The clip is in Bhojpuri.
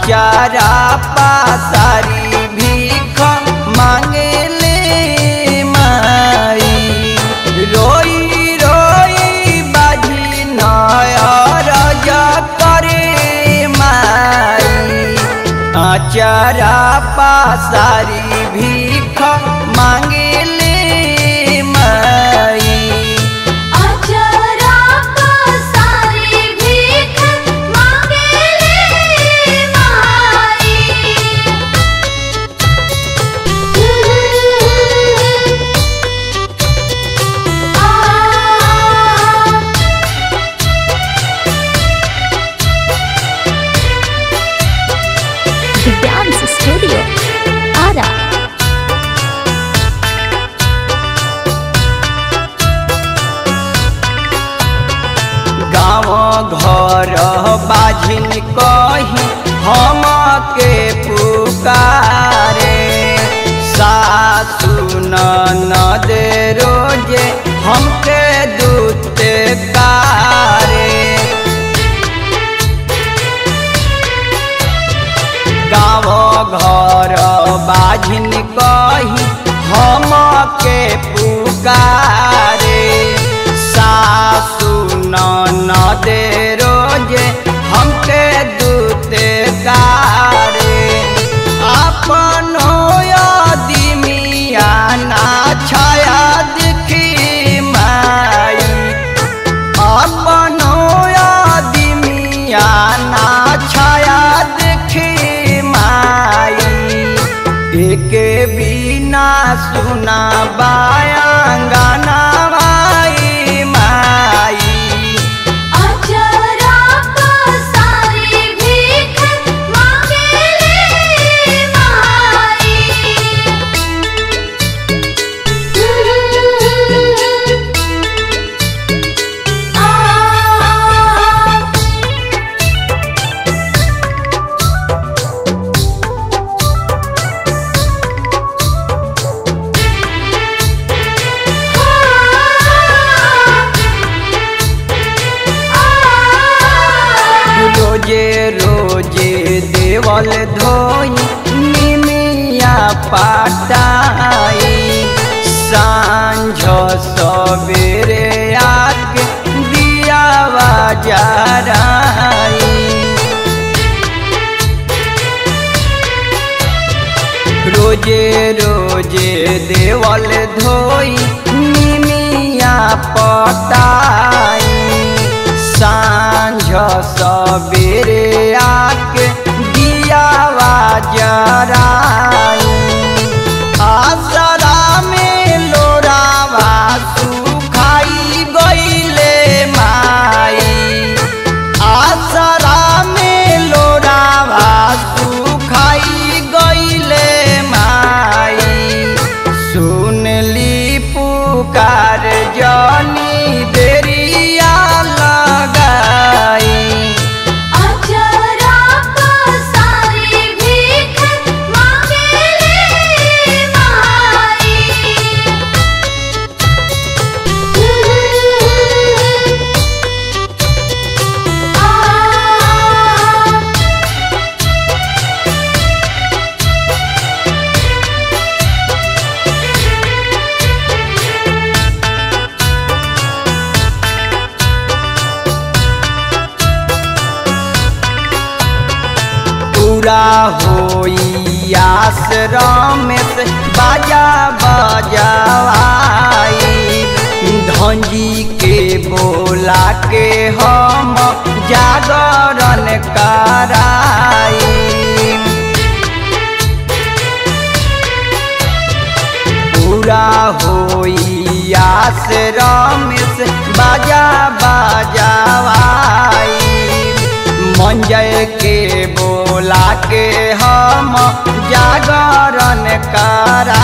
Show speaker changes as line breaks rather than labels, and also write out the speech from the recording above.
आचारा पासारी भीख मांगेले माई रोई रोई बाजी नयर करे माई आचारा पासारी भीख मांगेले माई
अचरा पसारी भीख मांगेले माई आ
The Dance Studio. Ara.
गाँव घर बाझिन कही हम के पुकारे सासु ननद रोजे हमके दूत कारे गाँव घर बाझिन कही हम के पुकारे सासु ननद रोजे हमके दूत कारे अपनो यदिमिया ना छाया दिखी माई अपनो आदमिया ना छाया देखी माई एक बिना सुना बायांगाना माई माई
अचरा पसारी भीख मांगेले माई आ
रोजे रोजे देवल धोई निमिया पाटाई सांझ सवेरे आके दिया जराई रोजे रोजे देवल धोई निमिया पटाई सांझ सवेरे आके दिया जराई आसरा में लोरावा सुखाई गईले माई आसरा में लोरावा सुखाई गईले माई सुनली पुकार जनी देरिया लगाई
अचरा पसारी भीख मांगेले माई आ
पूरा होई आश्रम से बाजा बजावाई धंजी के बोला के हम जागरण कराई पूरा होई आश्रम से बाजा बाजावाई मंजय के बोला के हम जागरण करा